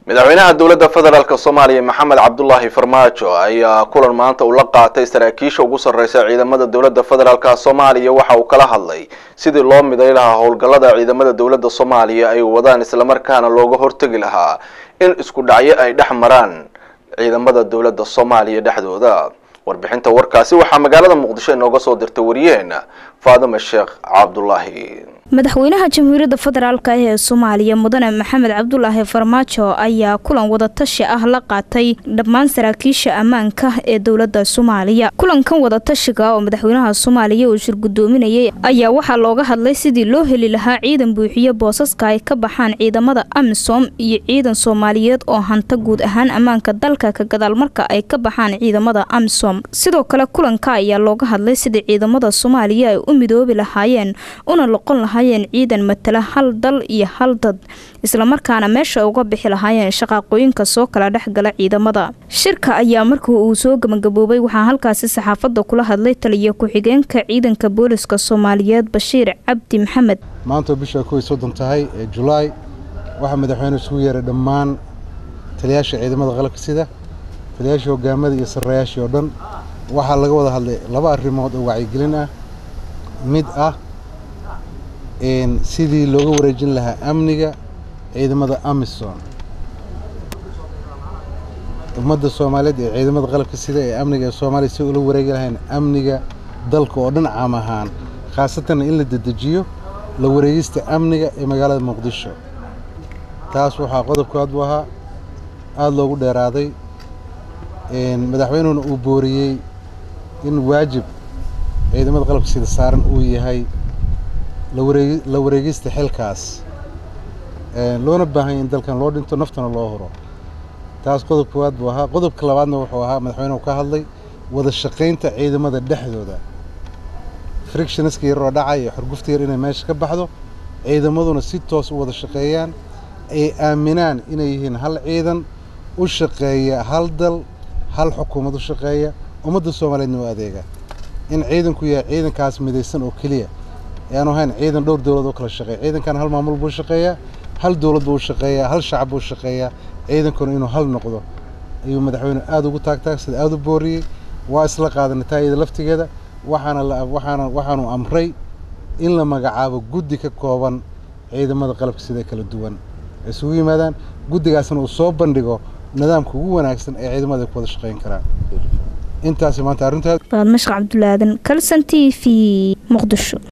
madaxweynaha dowladda federaalk soomaaliya maxamed cabdulaahi farmaajo ayaa kulan maanta uu la qaatay saraakiisha ugu sarreysa ciidamada dowladda federaalk soomaaliya waxa uu kala hadlay sidii loo miday lahaa howlgallada ciidamada dowladda soomaaliya ay wadaan islamarkaana looga hortegi lahaa in isku dhacyo ay dhex maraan ciidamada dowladda soomaaliya dhexdooda warbixinta warkaasi waxaa magaalada muqdisho inooga soo dirtay wariyaheena faadime sheekh cabdulaahi madaxweynaha jamhuuriyadda federaalk ee soomaaliya mudane maxamed cabdulaahi farmaajo ayaa kulan wadatashi ah la qaatay dhammaan saraakiisha ammaanka ee dowladda soomaaliya kulankan wadatashiga oo madaxweynaha soomaaliya uu shir gudoominayay ayaa waxaa looga hadlay sidii loo heli lahaa ciidan buuxiyo boosaska ay ka baxaan ciidamada amisom iyo ciidan soomaaliyeed oo hanta guud ahaan ammaanka dalka ka gadaal marka ay ka baxaan ciidamada amisom sidoo kale kulanka ayaa looga hadlay sidii ciidamada soomaaliya ay u midoobi lahaayeen una loqon lahaa ciidan matala hal dal iyo hal dad islamarkaana meesha uga bixi lahaayeen shaqaaqooyinka soo kala dhexgala ciidamada shirka ayaa markii uu soo gabagaboobay waxaa halkaasi saxaafadda kula hadlay taliya ku-xigeenka ciidanka booliska soomaaliyeed bashiir cabdi maxamed maanta bisha kow iyo soddon tahay ee julaay waxaa madaxweyne isugu yeeray dhammaan taliyaasha ciidamada qalabka sida taliyaashii hogaamada iyo sarrayaashii oo dhan waxaa laga wada hadlay laba arrimood oo wacyigelin ah mid ah sidii looga wareejin lahaa amniga ciidamada amisom ummadda soomaaliyeed ee ciidamada qalabka sida ee amniga ee soomaaliya si ula wareegi lahayn amniga dalka oo dhan caam ahaan khaasatanna in la dedejiyo la wareegista amniga ee magaalada muqdisho taas waxaa qodobkaad u ahaa aada loogu dheeraaday madaxweynuhuna uu booriyey in waajib ciidamada qalabka sida saaran uu yahay la wareegista xilkaas loona baahanya in dalkan loo dhinto naftana loo huro taas qodob koowaad buu ahaa qodobka labaadna wuxuu ahaa madaxweynuhu ka hadlay wada shaqaynta ciidamada dhexdooda frictionska yaroo dhacay iyo xurgufta yar inay meesha ka baxdo ciidamaduna si toos u wada shaqeeyaan ay aaminaan inay yihiin hal ciidan u shaqeeya hal dal hal xukuumad u shaqeeya ummadda soomaaliyeedna u adeega in ciidanku yahay ciidankaas midaysan oo keliya yaanu ahayn ciidan dhowr dowlad oo kala shaqeeya ciidankan hal maamul buu shaqeeyaa hal dowlad buu shaqeeyaa hal shacab buu shaqeeyaa ciidankuna inuu hal noqdo ayuu madaxweyne aada ugu taagtaagsada aada u booriyey waa isla qaadanay taayada laftigeeda waxaana waxaana waxaanu amray in la magacaabo guddi ka kooban ciidamada qalabka sida kala duwan ay isugu yimaadaan guddigaasna uu soo bandhigo nidaamka ugu wanaagsan ee ciidamada ay ku wada shaqeyn karaan intaasi maanta arrintaas baad mashq cabdulaadan kalson t v muqdisho